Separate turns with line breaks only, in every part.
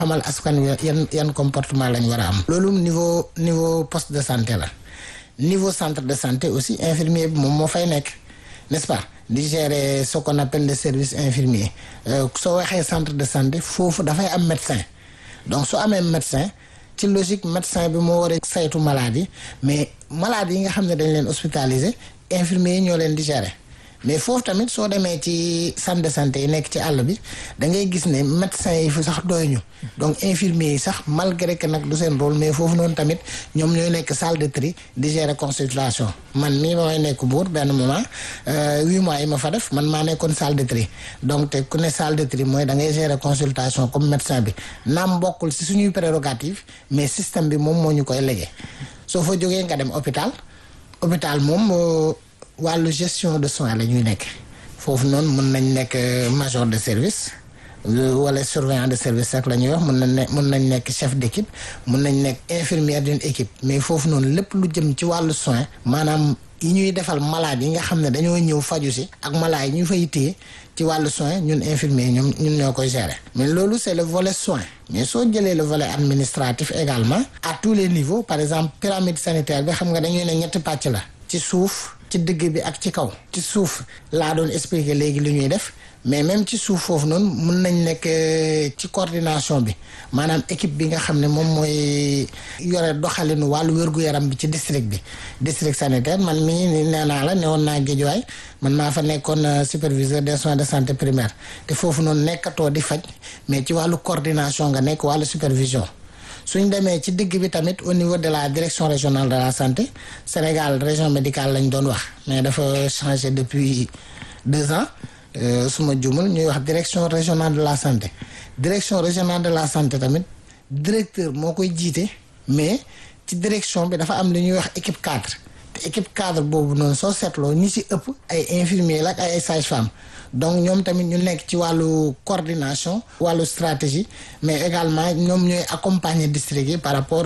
xamal askan wi yan yan comportement lañ war a am. loolu niveau niveau poste de santé la niveau centre de santé aussi infirmier bi moom moo fay nekk n'est-ce pas di gérer ce qu'on appelle le service infirmier soo waxee centre de santé foofu dafay am médecin donc su amee médecin ci logique médecin bi moo war a saytu maladie mais maladie yi nga xam ne dañ leen hospitaliser infirmier yi ñoo leen di gérer. mais foofu tamit soo demee ci centre de santé yi nekk ci àll bi da ngay gis ne médecins yi fi sax doy ñu donc infirmiers yi sax malgré que nag du seen rôle mais foofu noonu tamit ñoom ñooy nekk salle de tri di gérer consultation man mii ba may nekk buur benn moment huit mois yi ma fa def man maa nekkoon salle de tri donc te ku ne salle de tri mooy da ngay gérer consultation comme médecin bi naam bokkul si suñuy prérogative mais système bi moom moo ñu koy légué soo fa jógee nga dem hôpital hôpital moom wàllu gestion de soins la ñuy nekk foofu noonu mën nañ nekk major de service wala surveillant de service rek la ñuy wax mën nañ ne mën nañ nekk chef d'équipe mën nañ nekk infirmière d'une équipe mais foofu noonu lépp lu jëm ci wàllu soin maanaam yi ñuy defal malade yi nga xam ne dañoo ñëw faju si ak malade yi ñu fay téye ci wàllu soin ñun infirmier ñoom ñun ñoo koy gérer mais loolu c'est le volet soin mais soo jëlee le volet administratif également à tous les niveaux par exemple pyramide sanitaire bi xam nga dañuy ne ñetti pàcc la ci suuf ci digg bi ak ci kaw ci suuf laa doon expliquer léegi li ñuy def mais même ci suuf foofu noonu mun nañ nekk ci coordination bi maanaam équipe bi nga xam ne moom mooy yore doxalinu wàllu wér-gu-yaram bi ci district bi district sanitaire man mii nee naa la newoon naa Guédiawaye man maa fa nekkoon superviseur des soins de santé primaire te foofu noonu nekkatoo di faj mais ci wàllu coordination nga nekk wàllu supervision suñ demee ci digg bi tamit au niveau de la direction régionale de la santé Sénégal région médicale lañ doon wax mais dafa changé depuis deux ans su ma jumul ñuy wax direction régionale de la santé direction régionale de la santé tamit directeur moo koy jiite mais ci direction bi dafa am li ñuy wax équipe cadre te équipe cadre boobu noonu soo seetloo ñi ci ëpp ay infirmiers la ak ay sages-femmes donc ñoom tamit ñu nekk ci wàllu coordination wàllu stratégie mais également ñoom ñooy accompagner district yi par rapport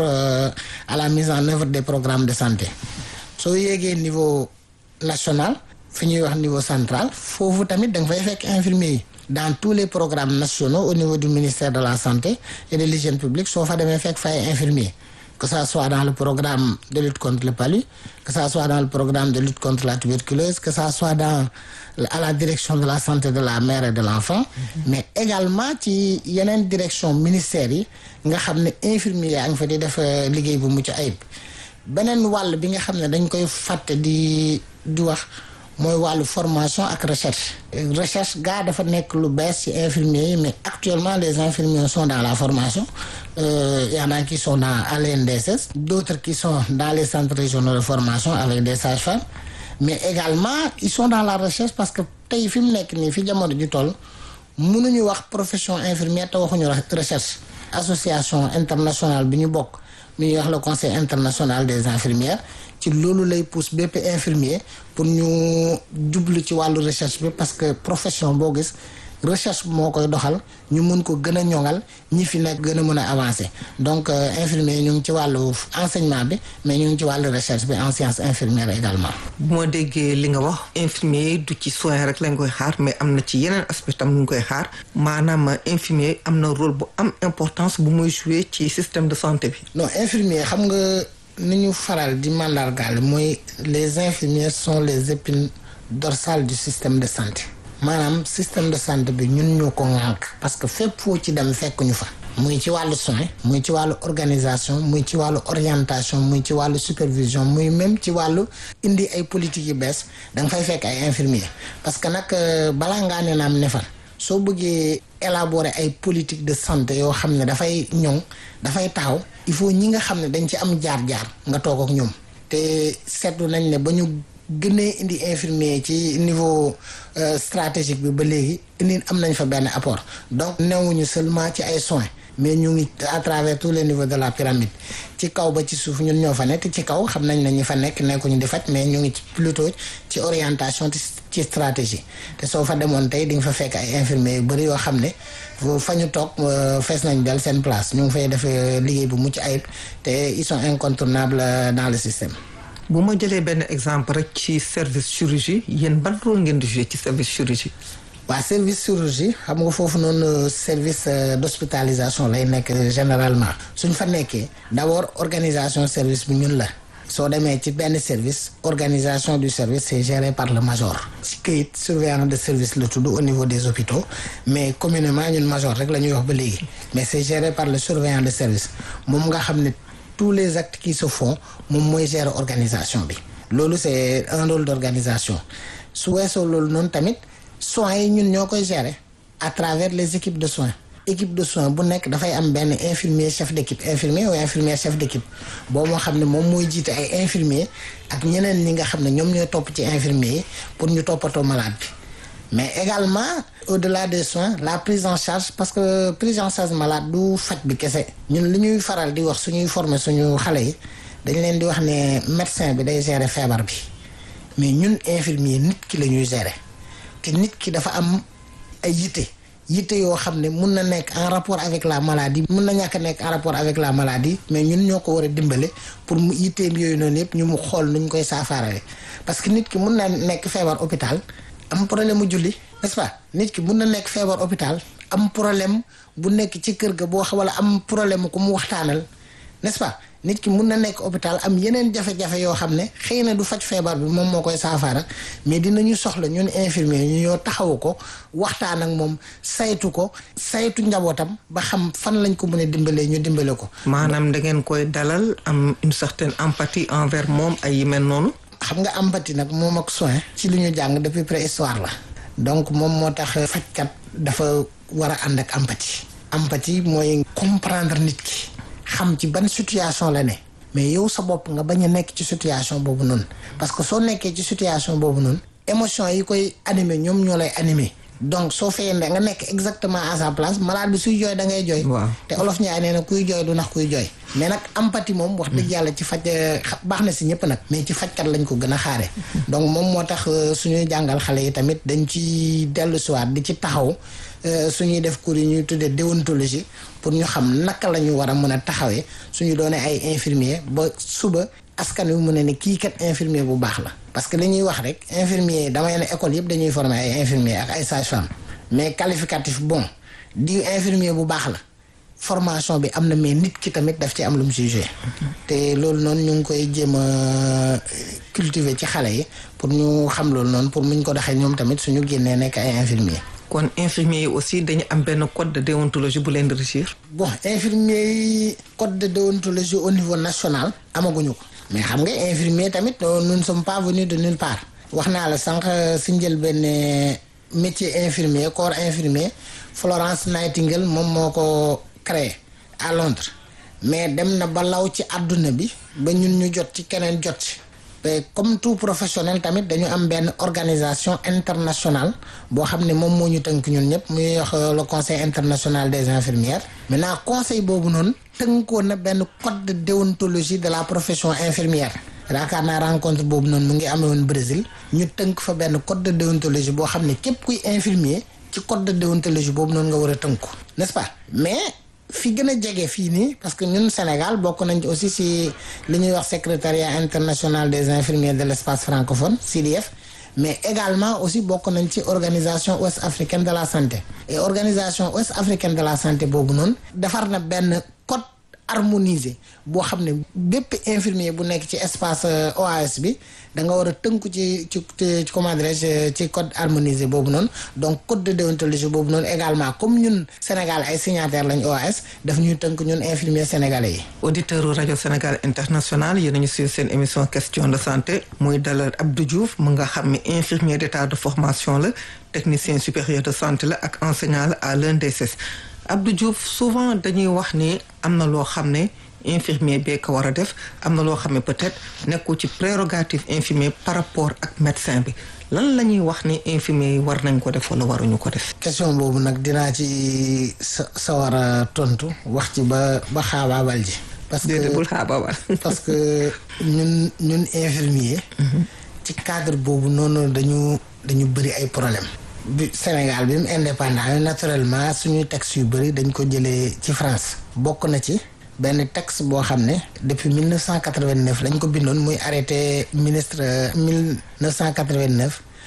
à la mise en œuvre des programmes de santé soo yéegee niveau national fi ñuy wax niveau central foofu tamit da nga fay fekk infirmiers yi dans tous les programmes nationaux au niveau du ministère de la santé et de l'hygiène publique soo fa demee fekk fay infirmiers que ça soit dans le programme de lutte contre le palu que ça soit dans le programme de lutte contre la tuberculose que ça soit dans à la direction de la santé de la mère et de l'enfant mais également ci yeneen direction ministères yi nga xam ne infirmiers yaa ngi fa di def liggéey bu mucc ayib beneen wàll bi nga xam ne dañ koy fàtte di di wax mooy wàllu formation ak recherche recherche gaa dafa nekk lu bees ci infirmiers yi mais actuellement les infirmiers sont dans la formation euh, y en a qui sont dans à l'INDSS d'autres qui sont dans les centres régionaux de formation avec des sages-femmes mais également ils sont dans la recherche parce que tey fi mu nekk nii fi jamono ju toll mënuñu wax profession infirmière te waxuñu recherche association internationale bi ñu bokk mi ñuy wax le conseil international des infirmières ci loolu lay pousse bépp infirmier pour ñu jublu ci wàllu recherche bi parce que profession boo gis recherche moo koy doxal ñu mun ko gën a ñoŋal ñi fi nekk gën a mën a avancer donc infirmier ñu ngi ci wàllu enseignement bi mais ñu ngi ci wàllu recherche bi en sciences infirmières également.
bu ma déggee li nga wax infirmier du ci soin rek lañ koy xaar mais am na ci yeneen aspect tam ñu ngi koy xaar maanaam infirmier am na rôle bu am importance bu muy jouer ci système de santé bi.
non infirmier xam nga ni ñu faral di mandargaal mooy les infirmiers sont les épines dorsales du système de santé. maanaam système de santé bi ñun ñoo ko ŋànk parce que fépp foo ci dem fekk ñu fa muy ci wàllu soin muy ci wàllu organisation muy ci wàllu orientation muy ci wàllu supervision muy même ci wàllu indi ay politique yu bees da nga fay fekk ay infirmiers parce que nag balaa ngaa ne naam ne fa soo bëggee élaborer ay politique de santé yoo xam ne dafay ñoŋ dafay taxaw il faut ñi nga xam ne dañ ci am jaar-jaar nga toog ak ñoom te seetlu nañ ne ba ñu gënee indi infirmier ci niveau stratégique bi ba léegi indi am nañ fa benn apport donc newuñu seulement ci ay soins mais ñu ngi à travers tous les niveaux de la pyramide ci kaw ba ci suuf ñun ñoo fa nekk ci kaw xam nañ ne ñi fa nekk nekkuñu di faj mais ñu ngi ci plutôt ci orientation ci stratégie te soo fa demoon tey di nga fa fekk ay infirmiers yu bëri yoo xam ne fa ñu toog fees nañ del seen place ñu ngi fay def liggéey bu mucc ayib te ils sont incontournables dans le système
bu ma jëlee benn exemple rek ci service chirurgie yéen ban rôle ngeen di jouer ci service chirurgie.
waa service chirurgie xam nga foofu noonu service d'hospitalisation lay nekk généralement suñ fa nekkee d'abord organisation service bi ñun la soo demee ci benn service organisation du service c'est géré par le major ci këyit surveillant de service la tudd au niveau des hôpitaux mais communément ñun major rek la ñuy wax ba léegi mais c'est géré par le surveillant de service moom nga xam ne tous les actes qui se font moom mooy gérer organisation bi loolu c'est un rôle d'organisation su weesoo loolu noonu tamit soins yi ñun ñoo koy gérer à travers les équipes de soins équipe de soins bu nekk dafay am benn infirmier chef d'équipe infirmier ou infirmière chef d'équipe boobu moo xam ne moom mooy jiite ay infirmier ak ñeneen ñi nga xam ne ñoom ñooy topp ci infirmier yi pour ñu toppatoo malade bi mais également au-delà des soins la prise en charge parce que prise en charge malade du faj bi kese ñun li ñuy faral di wax suñuy former suñu xale yi dañ leen di wax ne médecin bi day gérer feebar bi mais ñun infirmier nit ki la ñuy gérer te nit ki dafa am ay yitte yitte yoo xam ne mun na nekk en rapport avec la maladie mun na ñàkk nekk en rapport avec la maladie mais ñun ñoo ko war a dimbale pour mu yitteem yooyu noonu yëpp ñu mu xool nuñ koy saafaarale parce que nit ki mun na nekk feebar hôpital am problème mu julli n'est-ce pas nit ki mun na nekk feebar hôpital am problème bu nekk ci kër ga boo xam wala am problème ku mu waxtaanal n'est-ce pas nit ki mun na nekk hôpital am yeneen jafe-jafe yoo xam ne xëy na du faj feebar bi moom moo koy saafara mais dinañu soxla ñun infirmier ñu ñoo taxawu ko waxtaan ak moom saytu ko saytu njabootam ba xam fan lañ ko mën a dimbalee ñu dimbale ko.
maanaam da ngeen koy dalal am une certaine empathie envers moom ay yi mel noonu.
xam nga empathie nag moom ak soin ci li ñu jàng depuis préhistoire la donc moom moo tax fajkat dafa war a ànd ak empathie. empathie mooy comprendre nit ki. xam ci ban situation la ne mais yow sa bopp nga bañ a nekk ci situation boobu noonu parce que soo nekkee ci situation boobu noonu émotion yi koy animer ñoom ñoo lay animer donc soo feyee ne nga nekk exactement à sa place malade bi suy jooy da ngay jooy
waaw
te olof ñaay nee na kuy jooy du nax kuy jooy mais nag empathie moom wax dëgg yàlla ci faj baax na si ñëpp nag mais ci fajkat lañ ko gën a xaare donc moom moo tax suñuy jàngal xale yi tamit dañ ci dellu siwaat di ci taxaw suñuy def cours yi ñuy tuddee déontologie pour ñu xam naka la ñu war a mën a taxawee suñu doonee ay infirmier ba suba askan wi mu ne ni kii kat infirmier bu baax la parce que li ñuy wax rek infirmier damay ne école yëpp dañuy former ay infirmier ak ay sage-femme mais qualificatif bon di infirmier bu baax la formation bi am na mais nit ki tamit daf ci am lu mu jugé te loolu noonu ñu ngi koy jéem a cultiver ci xale yi pour ñu xam loolu noonu pour muñ ko doxee ñoom tamit suñu génnee nekk ay infirmier
kon infirmier yi aussi dañu am benn code de déontologie bu leen di régir.
bon infirmier yi code de déontologie au niveau national amaguñu ko mais xam nga infirmier tamit nous ne sommes pas venus de nulle part wax naa la sànq si njël benn métier infirmier corps infirmier Florence Nightingale moom moo ko créé à Londres mais dem na ba law ci àdduna bi ba ñun ñu jot ci keneen jot ci comme tout professionnel tamit dañu am benn organisation internationale boo xam ne moom moo ñu tënk ñun ñëpp muy wax le conseil international des infirmières maintenant conseil boobu noonu tënkoon na benn code de déontologie de la profession infirmière yaakaar naa rencontre boobu noonu mu ngi amee woon Brésil ñu tënk fa benn code de déontologie boo xam ne képp kuy infirmier ci code de déontologie boobu noonu nga war a tënku n'est-ce pas mais fi gën a jege fii nii parce que ñun Sénégal bokk nañ ci aussi si li ñuy wax secrétariat international des infirmiers de l'espace francophone CDF mais également aussi bokk nañ ci organisation ouest africaine de la santé et organisation ouest africaine de la santé boobu noonu defar na benn code harmonisé boo xam ne bépp infirmier bu nekk ci espace OAS bi da nga war a tënku ci ci ci comment dirais-je ci code harmonisé boobu noonu donc code de déontologie boobu noonu également comme ñun Sénégal ay signataires lañ OAS daf ñuy tënk ñun infirmiers sénégalais yi.
auditeur rajo Sénégal international yéen a ngi suivre seen émission question de santé muy dalal Abdou Diouf mu nga xam ne infirmier d'état de formation la technicien supérieur de santé la ak enseignant la à l'ENDSS Abdou Diouf souvent dañuy wax ni am na loo xam ne infirmier bee ko war a def am na loo xam ne peut-être nekkul ci prérogative infirmier par rapport ak médecin bi lan la ñuy wax ni infirmier yi war nañ ko def wala waruñu ko def.
question boobu nag dinaa ci sa sa war a tontu wax ci ba ba xaabaabal ji. parce que
déedéet bul xaabaabal.
parce que ñun ñun infirmier. ci cadre boobu noonu dañu dañu bëri ay problème bi Sénégal bi mu indépendant naturellement suñuy textes yu bëri dañ ko jëlee ci France bokk na ci benn texte boo xam ne depuis 1989 lañ ko bindoon muy arrêté ministre 1989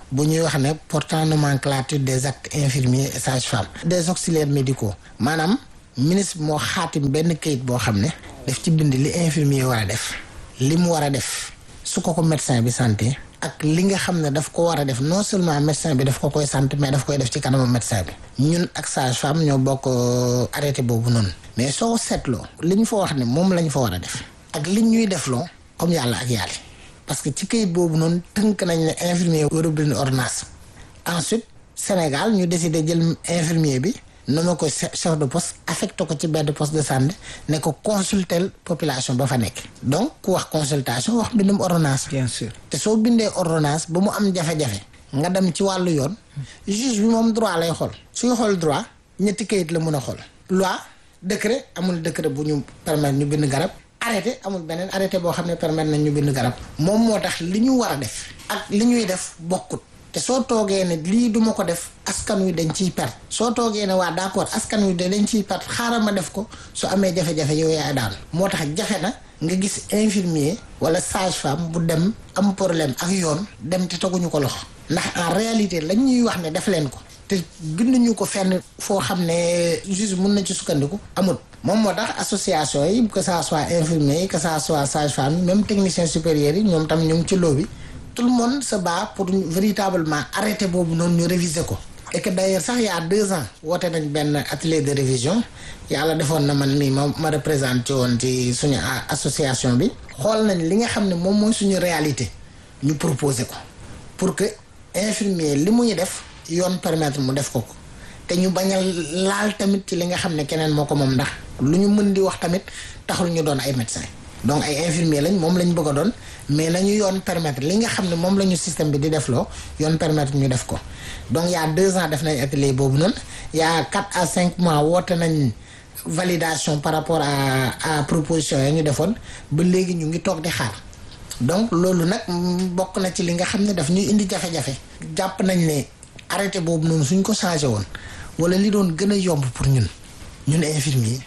bu ñuy wax ne portant nomenclature des actes infirmiers et sages-femmes des auxiliaires médicaux maanaam ministre moo xaatim benn kayit boo xam ne daf ci bind li infirmier war a def li mu war a def su ko ko médecin bi santé ak li nga xam ne daf ko war a def non seulement médecin bi daf ko koy sant mais daf koy def ci kanamu médecin bi ñun ak sage-femme ñoo bokk arrêté boobu noonu mais soo seetloo li ñu fa wax ne moom la ñu fa war a def ak li ñuy defloo comme yàlla ak yàlla parce que ci kayit boobu noonu tënk nañ ne infirmier war bind ordonnance ensuite Sénégal ñu décidé jël infirmier bi nommé ko chef de poste affecté ko ci benn poste de santé ne ko consulter population ba fa nekk donc ku wax consultation wax bindum ordonnance
bien sûr
te soo bindee ordonnance ba mu am jafe-jafe nga dem ci wàllu yoon juge bi moom droit lay xool suy xool droit ñetti kayit la mun a xool loi décret amul décret bu ñu permettre ñu bind garab arrêté amul beneen arrêté boo xam ne permettre nañ ñu bind garab moom moo tax li ñu war a def ak li ñuy def bokkut te soo toogee ne lii duma ko def askan wi dañ ciy perte soo toogee ne waa d'accord askan wi dañ ciy perte xaaral ma def ko su amee jafe-jafe yow yaay daal moo tax jafe na nga gis infirmier wala sage-femme bu dem am problème ak yoon dem te teguñu ko loxo ndax en réalité lañ ñuy wax ne def leen ko te binduñu ko fenn foo xam ne juste mun na ci sukkandiku amul moom moo tax association yi que ça soit infirmier yi que ça soit sage-femme yi même technicien supérieur yi ñoom tam ñu ngi ci loo bi tout le monde se bat pour véritablement arrêter boobu noonu ñu réviser ko et que d'ailleurs sax y a deux ans woote nañ benn atelier de révision yàlla defoon na man mii ma ma représenté woon ci suñu association bi xool nañ li nga xam ne moom mooy suñu réalité ñu proposer ko pour que infirmier li muy def yoon permettre mu def ko ko te ñu bañ a laal tamit ci li nga xam ne keneen moo ko moom ndax lu ñu mën di wax tamit taxul ñu doon ay médecin donc ay infirmier lañ moom lañ bëgg a doon mais nañu yoon permettre li nga xam ne moom la ñu système bi di def loo yoon permettre ñu def ko donc il y a deux ans def nañ atelier boobu noonu il y a quatre à cinq mois woote nañ validation par rapport à à proposition yi ñu defoon ba léegi ñu ngi toog di xaar donc loolu nag bokk na ci li nga xam ne daf ñuy indi jafe-jafe jàpp nañ ne arrêté boobu noonu suñ ko changé woon wala li doon gën a yomb pour ñun ñun infirmier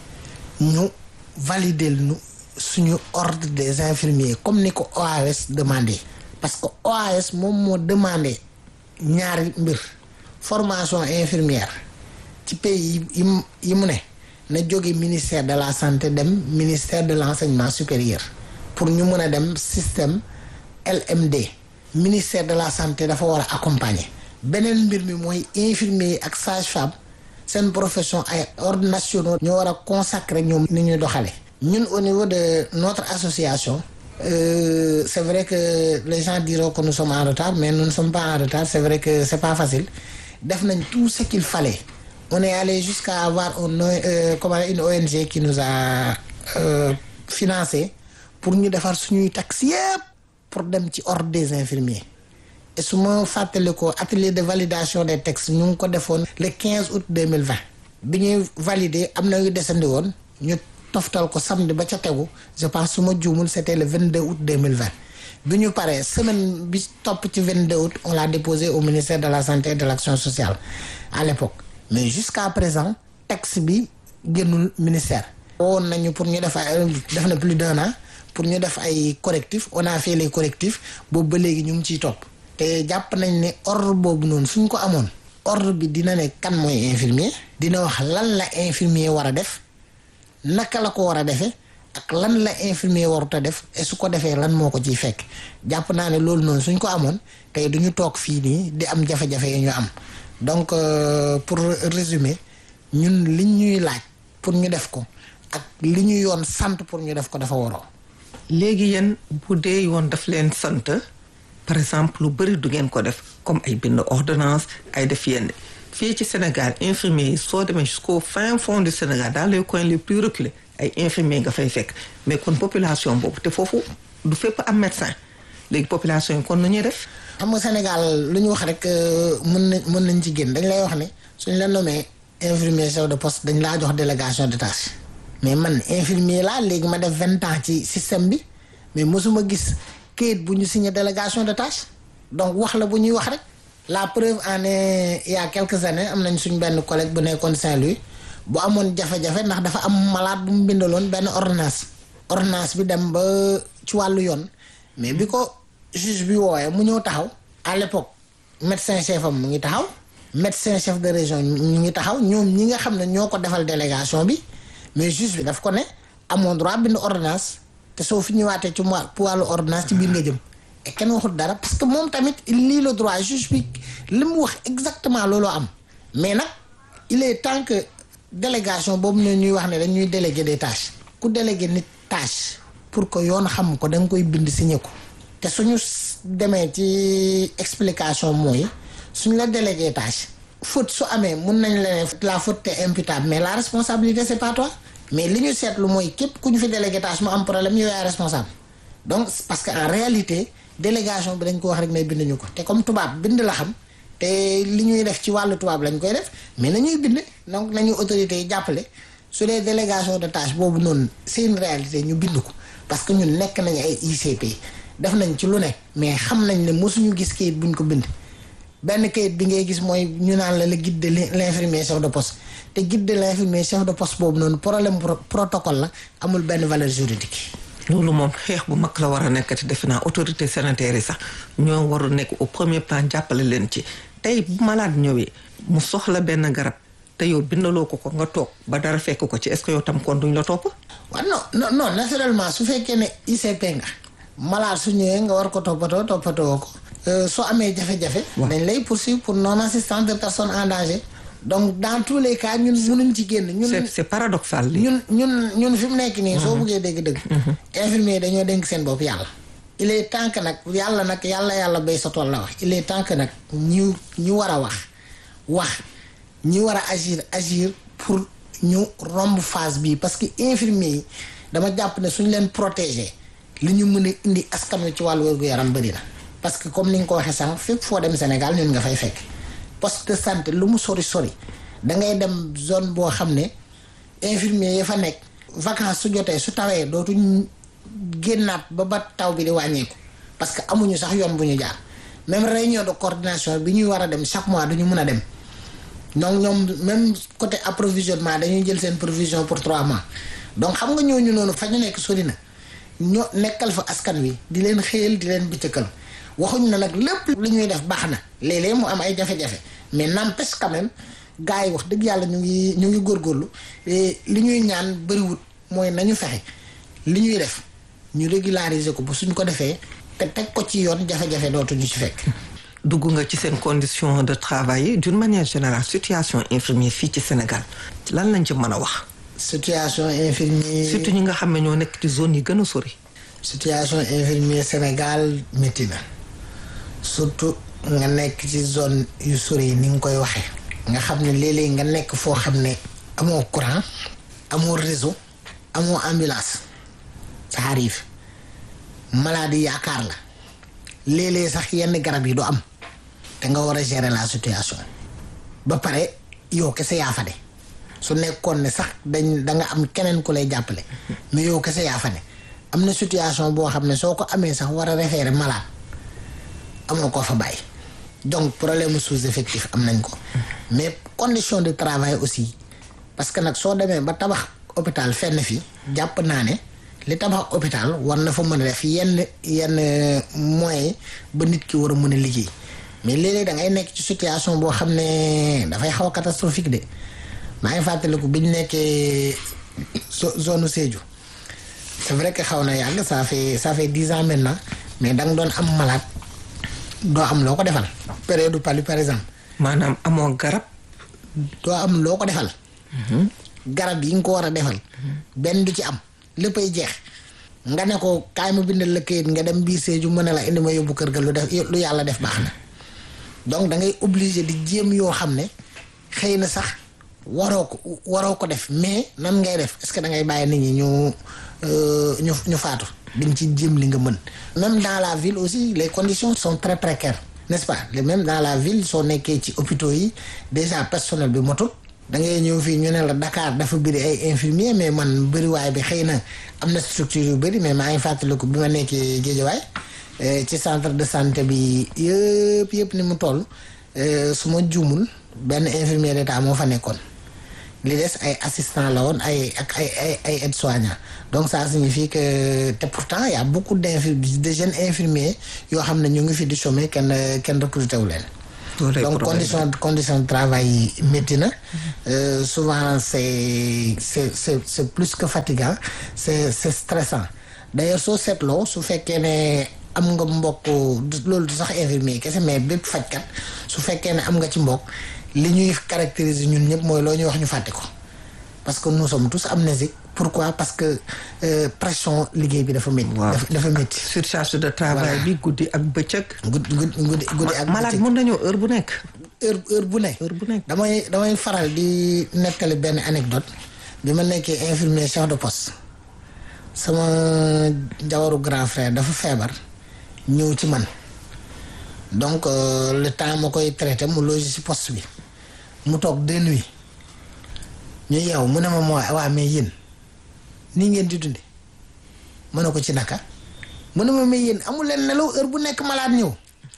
ñu valider nu suñu ordre des infirmiers comme ni ko OAS demandé parce que OAS moom moo demandé ñaari mbir formation infirmière ci pays yi yi mu ne na jóge ministère de la santé dem ministère de l'enseignement supérieur pour ñu mën a dem système LMD ministère de la santé dafa war a accompagner beneen mbir mi mooy infirmier ak sage-femme seen profession ay ordres nationaux ñoo war a consacrer ñoom ni ñuy doxale ñun au niveau de notre association euh, c'est vrai que les gens diront que nous sommes en retard mais nous ne sommes pas en retard c'est vrai que c'est pas facile def nañ tout ce qu'il fallait on est allé jusqu'à avoir un euh, comment une ONG qui nous a euh, financé pour ñu defar suñuy taxes yépp pour dem ci ordre des infirmiers et su ma fàttali ko atelier de validation des textes ñu ngi ko defoon le 15 août 2020 bi ñuy valider am na yu desandi woon ñu toftal ko samedi ba ca tegu je pense su ma juumul c'était le 22 août 2020 bi ñu paree semaine bi topp ci 22 août on l'a déposé au ministère de la santé et de l'action sociale à l'époque mais jusqu'à présent texte bi génnul ministère woon nañu pour ñu def ay def na plus d'un an pour ñu def ay correctifs on a fait les correctifs boobu ba léegi ñu ngi ciy topp te jàpp nañ ne ordre boobu noonu suñ ko amoon ordre bi dina ne kan mooy infirmier dina wax lan la infirmier war a def naka la ko war a defee ak lan la infirmier warut a def et su ko defee lan moo ko ciy fekk jàpp naa ne loolu noonu suñ ko amoon tey du ñu toog fii nii di am jafe-jafe yi ñu am donc euh, pour résumer ñun li ñuy laaj pour ñu def ko ak li ñu yoon sant pour ñu def ko dafa waroo.
léegi yéen bu dee yoon daf leen sant par exemple lu bëri du ngeen ko def comme ay bind ordonnance ay def yenn fii ci Sénégal infirmiers yi soo demee jusqu'au fin fond du Sénégal dans les coins les plus reculés ay infirmiers nga fay fekk mais kon population boobu te foofu du fépp am médecin léegi population yi kon nu ñuy def.
xam nga Sénégal lu ñu wax rek mën nañ mën nañ ci génn dañ lay wax ne suñ la nommé infirmier chef de poste dañ laa jox délégation de tâche mais man infirmier laa léegi ma def vingt ans ci système bi mais mosuma gis kayit bu ñu signé délégation de tâche donc wax la bu ñuy wax rek la preuve en est il y a quelques années am nañ suñ benn collègue bu nekkoon Saint-Louis bu amoon jafe-jafe ndax dafa am malade bu mu bindaloon benn ordonnance ordonnance bi dem ba ci wàllu yoon mais bi ko juge bi woowee mu ñëw taxaw à l'époque médecin chef am mu ngi taxaw médecin chef de région ñu ngi taxaw ñoom ñi nga xam ne ñoo ko defal délégation bi mais juge bi daf ko ne amoon droit bind ordonnance te soo fi ñëwaatee ci wàllu ordonnance ci biir nga jëm et kenn waxul dara parce que moom tamit il lit le droit juge bi li mu wax exactement loolu am mais nag il est temps que délégation boobu ne ñuy wax ne dañuy déléguer des tâches ku déléguer nit tâche pour que yoon xam ko da nga koy bind signé ko te suñu demee ci explication mooy suñ la délégué tâche faute su amee mun nañ la ne la faute est imputable mais la responsabilité c'est pas toi mais li ñu seetlu mooy képp ku ñu fi délégué tâche mu am problème yow yaay responsable donc parce que en réalité délégation bi dañ ko wax rek mais binduñu ko te comme tubaab bind la xam te li ñuy def ci wàllu tubaab lañ koy def mais nañuy bind donc nañu autorités yi jàppale su dee délégation de tâche boobu noonu c'est une réalité ñu bind ko parce que ñun nekk nañu ay ICP def nañ ci lu ne mais xam nañ ne mosuñu gis kayit buñ ko bind benn kayit bi ngay gis mooy ñu naan la le guide de l'infirmier chef de poste te guide de l'infirmier chef de poste boobu noonu problème protocole la amul benn valeur juridique
loolu moom xeex bu mag la war a nekkati defe naa autorité sanitaire yi sax ñoo war a nekk au premier plan jàppale leen ci tey bu malade ñëwee mu soxla benn garab te yow bindaloo ko ko nga toog ba dara fekk ko ci est-ce que yow tam kon duñ la topp
waaw non non non naturellement su fekkee ne ICP nga malade su ñëwee nga war ko toppatoo toppatoo ko soo amee jafe-jafe dañ lay poursuivre pour non assistance de personnes en danger donc dans tous les cas ñun mënuñ ci génn ñun
c'est c'est paradoxal li
ñun ñun ñun fi mu nekk nii soo buggee dégg-dëgg infirmier dañoo dénk seen bopp yàlla il est temps que nag yàlla nag yàlla yàlla bay sa tool la wax il est temps que nag ñu ñu war a wax wax ñi war a agir agir pour ñu romb phase bii parce que infirmier yi dama jàpp ne suñ leen protéger li ñu mën a indi askan wi ci wàllu wér-gu-yaram bëri na parce que comme ni nga ko waxee sànq fépp foo dem Sénégal ñun nga fay fekk poste de santé lu mu sori sori da ngay dem zone boo xam ne infirmier yi fa nekk vacances su jotee su tawee dootuñ génnaat ba ba taw bi di wàññeeku parce que amuñu sax yoon bu ñu jaar même réunion de coordination bi ñuy war a dem chaque mois duñu mën a dem donc ñoom même côté approvisionnement dañuy jël seen provision pour trois mois donc xam nga ñooñu noonu fa ñu nekk sori na ñoo nekkal fa askan wi di leen xëyal di leen bëccëgal waxuñ na nag lépp li ñuy def baax na léeg-léeg mu am ay jafe-jafe mais n'empêche quand même gars yi wax dëgg yàlla ñu ngi ñu ngi góorgóorlu li ñuy ñaan bëriwut mooy nañu fexe li ñuy def ñu régulariser ko bu suñ ko defee te teg ko ci yoon jafe-jafe dootuñu ci fekk.
dugg nga ci seen condition de travail yi d'une manière générale situation infirmier fii ci Sénégal lan lañ ci mën a wax.
situation infirmier
surtout ñi nga xam ne ñoo nekk ci zone yi gën a sori.
situation infirmier Sénégal métti na surtout nga nekk ci zone yu sori yi ni nga koy waxee. nga xam ne léeg-léeg nga nekk foo xam ne amoo courant amoo réseau amoo ambulance ça arrive maladie yaakaar la léeg-léeg sax yenn garab yi du am te nga war a gérer la situation ba pare yow kese yaa fa ne su nekkoon ne sax dañ da nga am keneen ku lay jàppale mais yow kese yaa fa ne am na situation boo xam ne soo ko amee sax war a référer malade amoo koo fa bàyyi donc problème sous-effectif am nañ ko mais condition de travail aussi parce que nag soo demee ba tabax hôpital fenn fi jàpp naa ne li tabax hôpital war na fa mën a def yenn yenn moyens ba nit ki war a mën a liggéey mais léeg-léeg da ngay nekk ci situation boo xam ne dafay xaw a catastrophique de maa ngi fàttaliku bi ñu nekkee zone Sédhiou c'est vrai que xaw na yàgg ça fait ça fait dix ans maintenant mais da nga doon am malade doo am loo ko defal période palu par exemple
maanaam amoo garab
doo am loo ko defal garab yi nga ko war a defal benn du ci am léppay jeex nga ne ko kaay ma bindal la kayit nga dem biir Sédhiou mën a la indi ma yóbbu kër ga lu def lu yàlla def baax na donc da ngay obligé di jéem yoo xam ne xëy na sax waroo ko waroo ko def mais nan ngay def est-ce que da ngay bàyyi nit ñi ñu ñu ñu faatu di nga ci jéem li nga mën même dans la ville aussi les conditions sont très précaires n'est-ce pas même dans la ville soo nekkee ci hôpitaux yi déjà personnel bi motul da ngay ñëw fii ñu ne la Dakar dafa bëri ay infirmiers mais man bëriwaay bi xëy na am na structure yu bëri mais maa ngi fàttaliku bi ma nekkee Guédiawaye ci centre de santé bi yëpp yëpp ni mu toll su ma juumul benn infirmier d'état moo fa nekkoon li des ay assistant la woon ay ak ay ay ay aides-soignants donc ça signifie que te pourtant y a beaucoup d'infirmiers de jeunes infirmiers yoo xam ne ñu ngi fi di chômer kenn kenn recruté wu leen donc condition condition de travail yi métti na souvent c'est c'est c'est c'est plus que fatigant c'est c'est stressant d'ailleurs soo seetloo su fekkee ne am nga mbokk loolu du sax infirmier kese mais bépp fajkat su fekkee ne am nga ci mbokk li ñuy caractériser ñun ñëpp mooy loo ñuy wax ñu fàtte ko parce que nous sommes tous amnésiques pourquoi parce que pression liggéey bi dafa métti. dafa métti.
surcharge de travail bi guddi ak bëccëg.
guddi guddi guddi ak
malade mën nañoo heure bu nekk.
heure heure bu nekk.
heure bu nekk
damay damay faral di nettali benn anecdote bi ma nekkee infirmier chef de poste sama jawaru grand frère dafa feebar ñëw ci man donc le temps ma koy traité mu loge ci poste bi mu toog deux nuits ñu yeew mu ne ma moo waa mais yéen nii ngeen di dunde mën na ko ci naka mu ne ma mais yéen amul leen nelaw heure bu nekk malade ñëw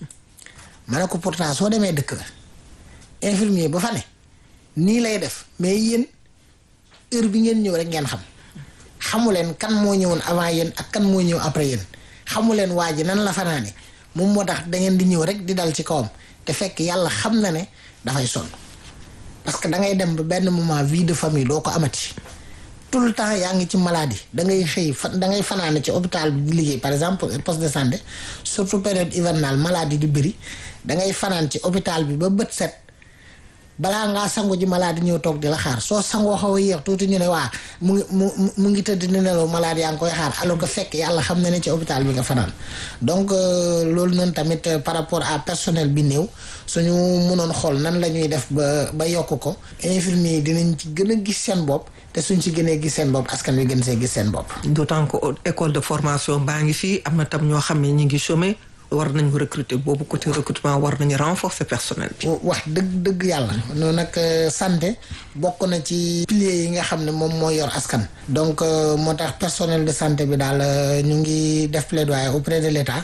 ma ne ko pourtant soo demee dëkk la infirmier ba fa ne nii lay def mais yéen heure bi ngeen ñëw rek ngeen xam xamu leen kan moo ñëwoon avant yéen ak kan moo ñëw après yéen xamu leen waa ji nan la fanaane moom moo tax da ngeen di ñëw rek di dal ci kawam te fekk yàlla xam na ne dafay sonn parce que da ngay dem ba benn moment vie de famille doo ko amati tout le temps yaa ngi ci maladie da ngay xëy fa da ngay fanaane ci hôpital bi di liggéey par exemple poste de santé surtout période hivernale maladie di bëri da ngay fanaan ci hôpital bi ba bët set balaa ngaa sangu ji malade ñëw toog di la xaar soo sangoo xaw a yéex tuuti ñu ne waa mu ngi mu mu ngi tëdd di nelaw malade yaa ngi koy xaar alors que fekk yàlla xam na ne ci hôpital bi nga fanaan donc loolu noonu tamit par rapport à personnel bi néew suñu mënoon xool nan la ñuy def ba ba yokk ko infirmier yi dinañ ci gën a gis seen bopp te suñ ci gënee gis seen bopp askan wi gën see gis seen bopp.
d'autant que école de formation baa ngi fii am na tam ñoo xam ne ñu ngi chômer war nañu recruter boobu côté recrutement war nañu renforcer personnel bi.
wax dëgg dëgg yàlla. noonu nag santé bokk na ci piliers yi nga xam ne moom moo yor askan. donc moo tax personnel de santé bi daal ñu ngi def plaidoyer auprès de l'État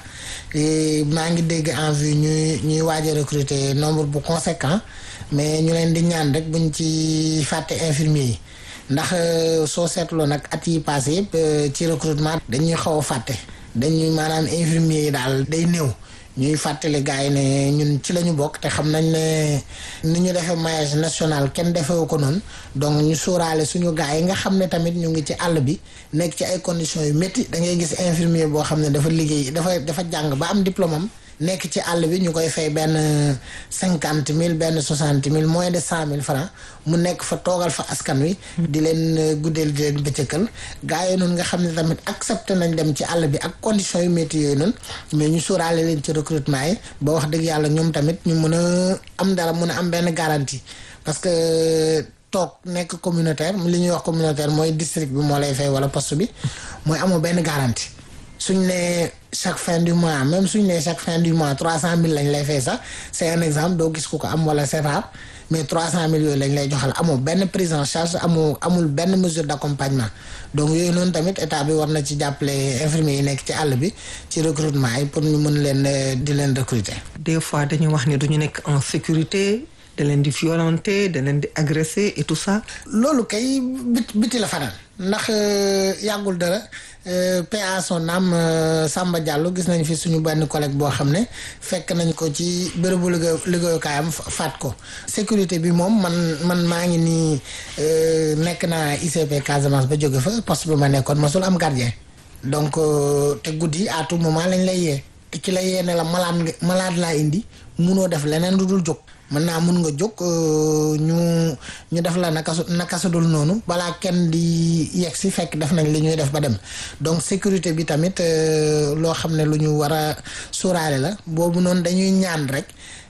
maa ngi dégg en vue ñuy ñuy waaj a recruter nombre bu conséquent mais ñu leen di ñaan rek buñ ci fàtte infirmier yi. ndax soo seetloo nag at yi passé yëpp ci recrutement dañuy xaw a fàtte dañuy maanaam infirmier yi daal day néew ñuy fàttali gars yi ne ñun ci la ñu bokk te xam nañ ne ni ñu defee maillage national kenn defewu ko noonu donc ñu sóoraale suñu gars yi nga xam ne tamit ñu ngi ci àll bi nekk ci ay conditions yu métti da ngay gis infirmier boo xam ne dafa liggéey dafa dafa jàng ba am diplôme am nekk ci àll bi ñu koy fay benn cinquante mille benn soixante mille moins de cent mille francs mu nekk fa toogal fa askan wi. di leen guddeel di leen bëccëgal. gaa yooyu noonu nga xam ne tamit accepté nañ dem ci àll bi ak conditions yu métti yooyu noonu mais ñu sóoraale leen ci recrutement yi ba wax dëgg yàlla ñoom tamit ñu mën a am dara mën a am benn garantie parce que. toog nekk communautaire li ñuy wax communautaire mooy district bi moo lay fay wala poste bi mooy amoo benn garantie suñ ne chaque fin du mois même suñ ne chaque fin du mois trois cent mille lañ lay fay sax c'est un exemple doo gis ku ko am wala c'est rare mais trois cent mille yooyu lañ lay joxal amoo benn prise en charge amoo amul benn mesure d'accompagnement donc yooyu noonu tamit état bi war na ci jàppale infirmiers yi nekk ci àll bi ci recrutement yi pour ñu mën leen di leen recruter.
des fois dañuy wax ni duñu nekk en sécurité. da leen di violenter da leen di agresser et tout ça.
loolu kay biti la fanaan ndax yàggul dara PA son âme Samba Diallo gis nañ fi suñu benn collègue boo xam ne fekk nañ ko ci bërëbu liggéey liggéeyukaayam faat ko. sécurité bi moom man man maa ngi nii nekk naa ICP Casamance ba jóge fa poste bi ma nekkoon masul am gardien donc te guddi à tout moment lañ lay yee te ci la yee ne la malade malade laa indi munoo def leneen lu dul jóg. mën naa mun nga jóg ñu ñu def la naka su naka su dul noonu balaa kenn di yegg si fekk def nañ li ñuy def ba dem donc sécurité bi tamit loo xam ne lu ñu war a sóoraale la boobu noonu dañuy ñaan rek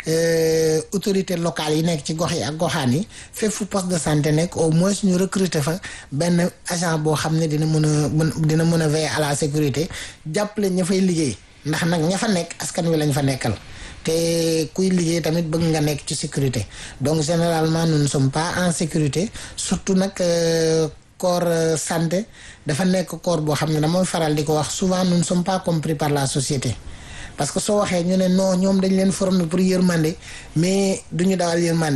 autorité locale yi nekk ci gox yi ak goxaan yi fépp fu poste de santé nekk au moins ñu recruter fa benn agent boo xam ne dina mën a mën dina mën a veiller à la sécurité jàppale ña fay liggéey ndax nag ña fa nekk askan wi lañ fa nekkal. te kuy liggéey tamit bëgg nga nekk ci sécurité donc généralement nous ne sommes pas en sécurité surtout nag corps santé dafa nekk corps boo xam ne damay faral di ko wax souvent nous ne sommes pas compris par la société parce que soo waxee ñu ne non ñoom dañ leen former pour yërmande mais duñu dawal yërmande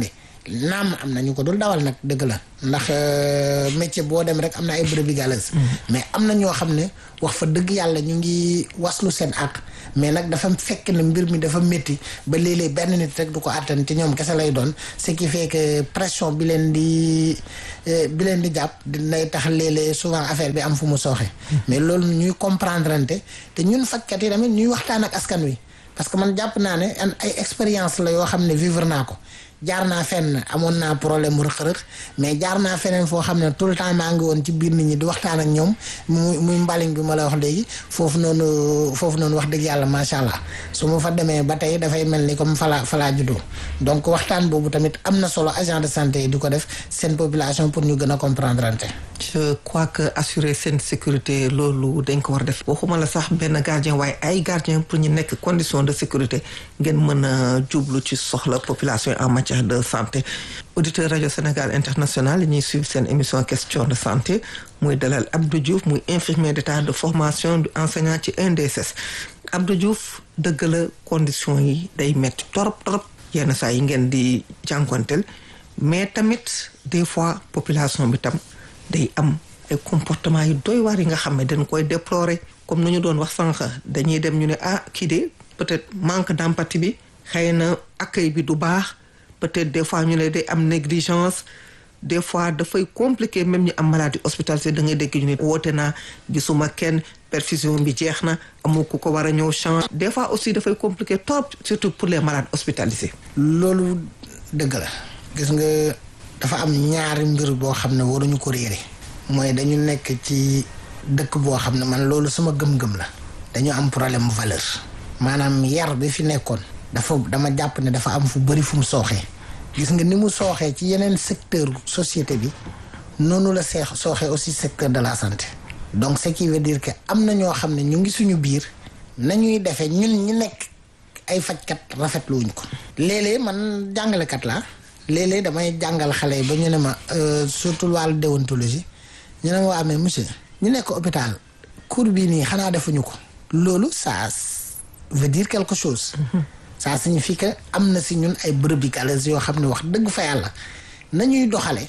naam am na ñu ko dul dawal nag dëgg la ndax métier boo dem rek am na ay brebis galeuses mais am na ñoo xam ne wax fa dëgg yàlla ñu ngi waslu seen àq mais nag dafa fekk ne mbir mi dafa métti ba léeg-léeg benn nit rek du ko àttan ci ñoom kese lay doon ce qui fait que pression bi leen di bi leen di jàpp dinay tax léeg-léeg souvent affaire bi am fu mu sooxe mais loolu ñuy comprendre ante te ñun fajkat yi tamit ñuy waxtaan ak askan wi parce que man jàpp naa ne ay expérience la yoo xam ne vivre naa ko jaar naa fenn amoon naa problème mu rëq-rëq mais jaar naa feneen foo xam ne tout le temps maa ngi woon ci biir nit ñi di waxtaan ak ñoom muy muy mbaliñ bi ma la wax léegi foofu noonu foofu noonu wax dëgg yàlla macha allah su ma fa demee ba tey dafay mel ni comme falaa falaa juddoo donc waxtaan boobu tamit am na solo agent de santé yi di ko def seen population pour ñu gën a comprendre ante
je crois que assurer seen sécurité loolu dañ ko war a def waxuma la sax benn gardien waaye ay gardien pour ñu nekk condition de sécurité ngeen mën a jublu ci soxla population en matière de santé auditeur rajo Sénégal international yi ñuy suivre seen émission question de santé muy dalal Abdou Diouf muy infirmier d'état de formation du enseignant ci INDSS Abdou Diouf dëgg la condition yi day metti torop torop yenn saa yi ngeen di jànkonteel mais tamit des fois population bi tam day am ay comportement yu doy waar yi nga xam ne dañ koy déplorer comme nu ñu doon wax sànq dañuy dem ñu ne ah kii de peut-être manque d'empathie bi xëy na accueil bi du baax peut-être des fois ñu ne day am négligence des fois dafay compliqué même ñu am maladie hospitalisée da ngay dégg ñu ne woote naa gisuma kenn perfusion bi jeex na amul ku ko war a ñëw change des fois aussi dafay compliqué trop surtout pour les malades hospitalisés.
loolu dëgg la gis nga dafa am ñaari mbir boo xam ne waruñu ko réere mooy dañu nekk ci dëkk boo xam ne man loolu sama gëm-gëm la dañu am problème valeur maanaam yar bi fi nekkoon dafa dama jàpp ne dafa am fu bëri fu mu sooxee gis nga ni mu sooxee ci yeneen secteur société bi noonu la seex sooxee aussi secteur de la santé donc ce qui veut dire que am na ñoo xam ne ñu ngi suñu biir nañuy defee ñun ñi nekk ay fajkat rafetluwuñ ko léeg-léeg man jàngalekat laa léeg-léeg damay jàngal xale yi ba ñu ne ma surtout wàllu déontologie ñu ne ma waa mais monsieur ñu nekk hôpital cours bii nii xanaa defuñu ko loolu ça veut dire quelque chose ça signifie que am na si ñun ay brebis galeuses yoo xam ne wax dëgg fa yàlla nañuy doxale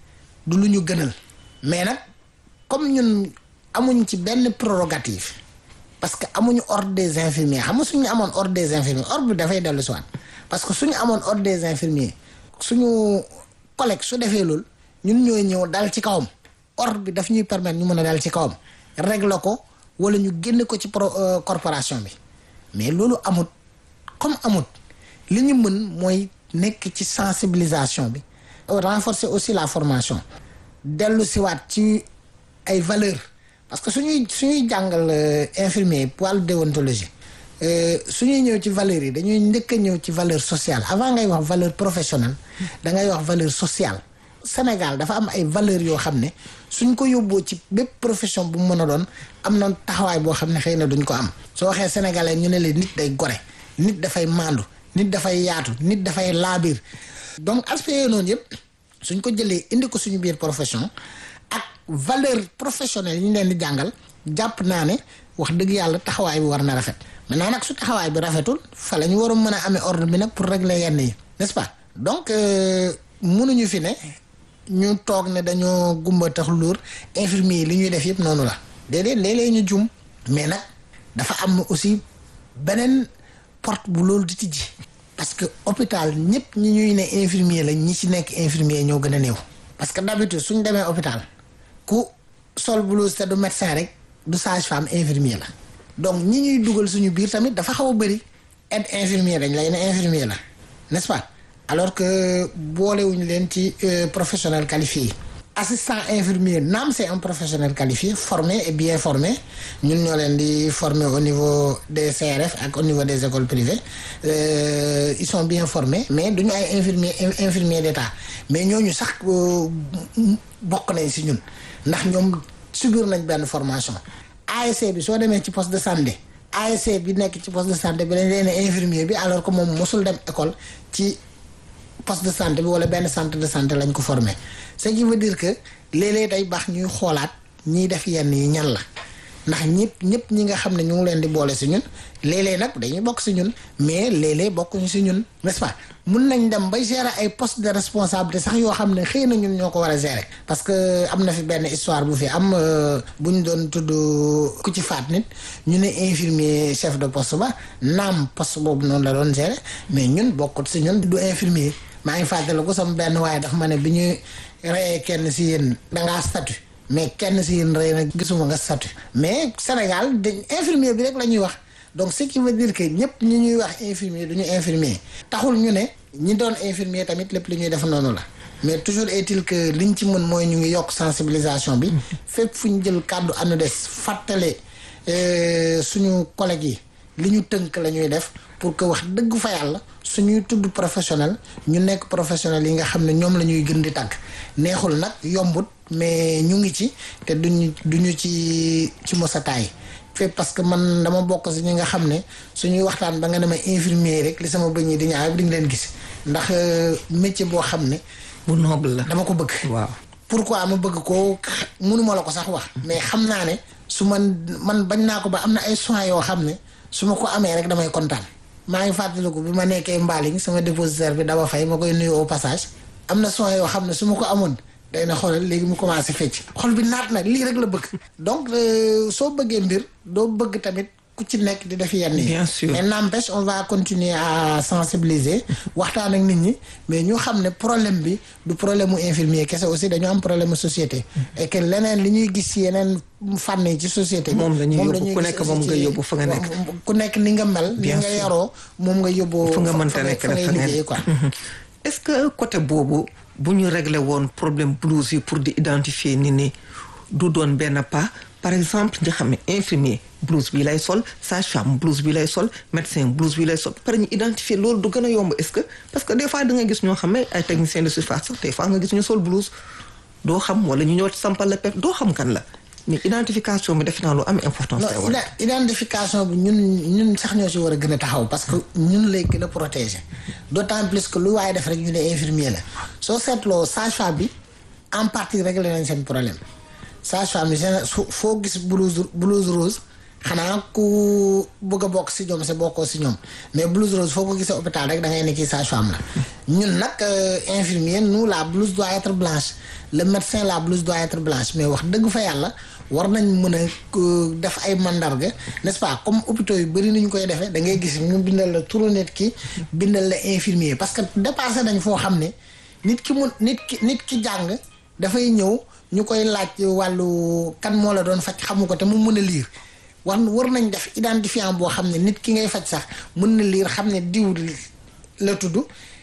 du lu ñu gënal mais nag comme ñun amuñ ci benn prérogative parce que amuñu ordre des infirmiers xam nga suñu amoon ordre des infirmiers ordre bi dafay dellu si waat parce que suñu amoon ordre des infirmiers suñu collègue su defee loolu ñun ñooy ñëw dal ci kawam ordre bi daf ñuy permettre ñu mën a dal ci kawam régler ko wala ñu génne ko ci pro corporation bi mais loolu amut comme amut li ñu mën mooy nekk ci sensibilisation bi renforcer aussi la formation dellu siwaat ci ay valeurs parce que suñuy suñuy jàngal infirmier wàllu déontologie suñuy ñëw ci valeurs yi dañuy njëkk a ñëw ci valeur sociale avant ngay wax valeur professionnelle da ngay wax valeur sociale Sénégal dafa am ay valeurs yoo xam ne suñ ko yóbboo ci bépp profession bu mu mën a doon am na taxawaay boo xam ne xëy na duñ ko am soo waxee sénégalais ñu ne leen nit day gore nit dafay maandu nit dafay yaatu nit dafay laabir donc aspect yooyu noonu yëpp suñ ko jëlee indi ko suñu biir profession ak valeur professionnelle yi ñu leen di jàngal jàpp naa ne wax dëgg yàlla taxawaay bi war na rafet maintenant nag su taxawaay bi rafetul fa la ñu war a mën a amee ordre bi nag pour régler yenn yi n'est-ce pas donc mënuñu fi ne ñu toog ne dañoo gumba tax luur infirmier yi li ñuy def yëpp noonu la déedéet léeg-léeg ñu jum mais nag dafa am aussi beneen porte bu loolu di tijji parce que hôpital ñëpp ñi ñuy ne infirmier la ñi ci nekk infirmier ñoo gën a néew parce que d'habitude suñ demee hôpital ku sol blouse te du médecin rek du sage-femme infirmier la donc ñi ñuy dugal suñu biir tamit dafa xaw a bëri aide infirmier dañ lay ne infirmier la n'est-ce pas alors que boolewuñu leen ci professionnel qualifié yi assistant infirmier naam c'est un professionnel qualifié formé et bien formé ñun ñoo leen di former au niveau des CRF ak au niveau des écoles privées euh, ils sont bien formés mais duñu ay infirmier infirmier d'état mais ñooñu sax bokk nañ si ñun ndax ñoom subir nañ benn formation ASC bi soo demee ci poste de santé ASC bi nekk ci poste de santé bi dañ leen infirmier bi alors que moom mosul dem école ci poste de santé bi wala benn centre de santé lañ ko formé ce qui veut dire que léeg-léeg day baax ñuy xoolaat ñiy def yenn yi ñan la ndax ñëpp ñëpp ñi nga xam ne ñu ngi leen di boole si ñun léeg-léeg nag dañuy bokk si ñun mais léeg-léeg bokkuñu si ñun n'est-ce pas mun nañ dem ba gérer ay poste de responsabilité sax yoo xam ne xëy na ñun ñoo ko war a gérer parce que am na fi benn histoire bu fi am bu ñu doon tudd ku ci faat nit ñu ne infirmier chef de poste ba naam poste boobu noonu la doon gérer mais ñun bokkut si ñun du infirmier maa ngi fàttaliku sama benn waaye daf ma ne bi ñu reyee kenn si yéen dangaa statut mais kenn si yéen rey na gisuma nga statut mais Sénégal dañ infirmier bi rek la ñuy wax donc ce qui veut dire que ñëpp ñi ñuy wax infirmier du ñu infirmier taxul ñu ne ñi doon infirmier tamit lépp li ñuy def noonu la mais toujours est-il que liñ ci mën mooy ñu ngi yokk sensibilisation bi fépp fu ñu jël kàddu ANUDES fàttale suñu collègues yi li ñu tënk la ñuy def pour que wax dëgg fa yàlla suñuy tudd professionnel ñu nekk professionnel yi nga xam ne ñoom la ñuy gën di tàgg neexul nag yombut mais ñu ngi ci te duñu duñu ci ci mosataay fépp parce que man dama bokk si ñi nga xam ne suñuy waxtaan ba nga demee infirmier rek li sama bëñ yi di ñaaw di nga leen gis ndax métier boo xam ne.
bu noble la
dama ko bëgg.
waaw
pourquoi ma bëgg ko mënuma la ko sax wax. mais xam naa ne su man man bañ naa ko ba am na ay soins yoo xam ne su ma ko amee rek damay kontaan. maa ngi fàttaliku bi ma nekkee Mbaling sama dépositaire bi dama fay ma koy nuyu au passage am na soins yoo xam ne su ma ko amoon. day na xoolal léegi mu commencé fecc xol bi naat na lii rek la bëgg donc soo bëggee mbir doo bëgg tamit ku ci nekk di def yenn yi
bien sûr
mais n'empêche on va continuer à sensibiliser waxtaan ak nit ñi mais ñu xam ne problème bi du problème mu infirmier kese aussi dañu am problème mu société et que leneen li ñuy gis ci yeneen fànn yi ci société bi
moom la ñuy yóbbu ku nekk moom nga yóbbu fa nga nekk
ku nekk ni nga mel ni
Bien
nga
sûr.
yaroo moom nga yóbbu
fu nga mënta
fa
nekk
fa
rek
ngay
fa ngeen
liggéey quoi
est-ce que côté boobu bu ñu réglé woon problème blouse yi pour di identifier ni ni du doon benn pas par exemple nga xam ne infirmier blouse bi lay sol sage-femme blouse bi lay sol médecin blouse bi lay sol pare ñu identifier loolu du gën a yomb est-ce que parce que des fois da nga gis ñoo xam ne ay techniciens de surface sax des fois nga gis ñu sol blouse doo xam wala ñu ñëw sampal la pep doo xam kan la mais identification bi def naa lu am importance.
non
tey war
ida- identification bi ñun ñun sax ñoo si war a gën a taxaw parce que ñun lay gën a protéger d'autant plus que lu waaye def rek ñu ne infirmier la soo seetloo sage-femme bi en partie réglé nañ seen problème sage-femme bi géné- su- foo gis blouse blouse rose xanaa ku bëgg a bokk si ñoom sa bokkoo si ñoom mais blouse rose foo ko gisee hôpital rek da ngay ne kii sage-femme la ñun nag euh, infirmier nous la blouse doit être blanche le médecin la blouse doit être blanche mais wax dëgg fa yàlla war nañ mën a euh, def ay mandarga n'est-ce pas comme hôpitaux yu bëri nañu koy defee da ngay gis ñu bindal la turu nit ki bindal la infirmier parce que dépassé nañ foo xam ne nit ki mun nit ki nit ki jàng dafay ñëw ñu koy laaj wàllu kan moo la doon faj xamu ko te mu mën a liir war war nañ def identifiant boo xam ne nit ki ngay faj sax mën na liir xam ne diw la tudd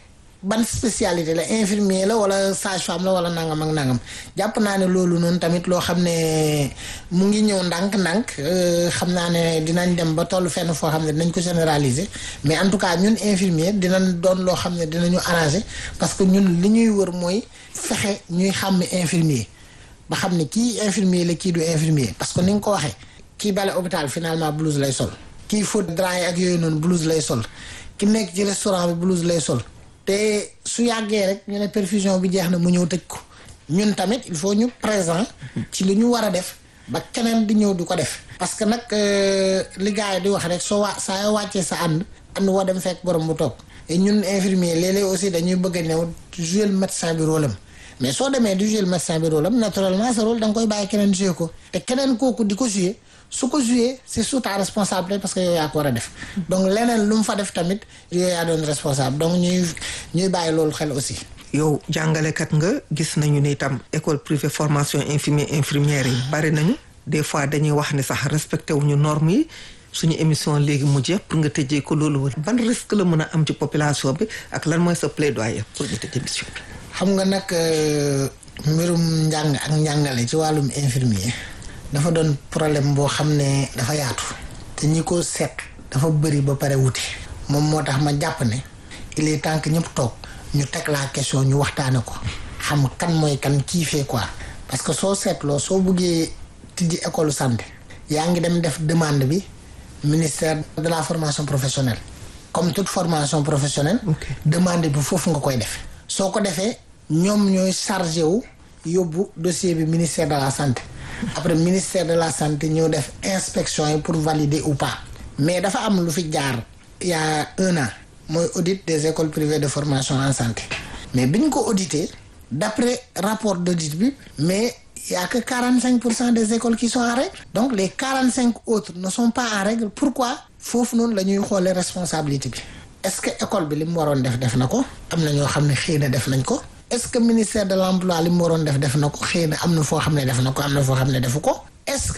ban spécialité la infirmier la wala sage-femme la wala nangam ak nangam jàpp naa ne loolu noonu tamit loo xam ne mu ngi ñëw ndànk-ndànk euh, xam naa ne dinañ dem ba toll fenn foo xam ne dinañ ko généraliser mais en tout cas ñun infirmier dinañ doon loo xam ne dinañu arranger parce que ñun li ñuy wër mooy fexe ñuy xàmme infirmier ba xam ne kii infirmier la kii du infirmier parce que ni nga ko waxee kii bale hôpital finalement blouse lay sol kii fóot drap yi ak yooyu noonu blouse lay sol ki nekk ci restaurant bi blouse lay sol te su yàggee rek ñu ne perfusion bi jeex na mu ñëw tëj ko ñun tamit il faut ñu présent ci li ñu war a def ba keneen di ñëw di ko def parce que nag euh, li gars yi di wax rek soo waa saa yoo wàccee sa ànd ànd woo dem fekk borom bu toog et ñun infirmier léeg-léeg aussi dañuy bëgg a ñëw jouer le médecin bi rôle am mais soo demee di jouer le médecin bi rôle am naturellement sa rôle da nga koy bàyyi keneen jouer ko te keneen kooku di ko jouer su ko jouer c'est sous ta responsabilité parce que yow yaa ko war a def donc leneen lu mu fa def tamit yow yaa doon responsable donc ñuy ñuy bàyyi loolu xel aussi
yow jàngalekat nga gis nañu ne itam école privée formation infirmier infirmière yi bari nañu des fois dañuy wax ni sax respecté wuñu normes yi suñu émission léegi mu jeex pour nga tëjee ko loolu wër ban risque la mën a am ci population bi ak lan mooy sa plaidoyer pour ñu tëj émission bi.
xam nga nag euh, mbirum njàng ak njàngale ci wàllum infirmier dafa doon problème boo xam ne dafa yaatu te ñi ko seet dafa bëri ba pare wuti moom moo tax ma jàpp ne il est temps que ñëpp toog ñu teg la question ñu waxtaane ko xam kan mooy kan kii fee quoi parce que soo seetloo soo buggee tijji école santé yaa ngi dem def demande bi ministère de la formation professionnelle comme toute formation professionnelle
Ok.
demande bi foofu nga koy def soo ko defee ñoom ñooy chargé wu yóbbu dossier bi ministère de la santé après ministère de la santé ñëw def inspection yi pour valider ou pas mais dafa am lu fi jaar il y a un an mooy audit des écoles privées de formation en santé mais bi ñu ko audité d'après rapport d'audit bi mais il y a que quarante cinq pour cent des écoles qui sont en règle donc les quarante cinq autres ne sont pas en règle pourquoi foofu noonu la ñuy xoolee responsabilité bi est-ce que école bi li mu waroon def def na ko am na ñoo xam ne xëy na def nañ ko est-ce que ministère de l'emploi li mu waroon def def na ko xëy na am na foo xam ne def na ko am na foo xam ne defu ko est-ce que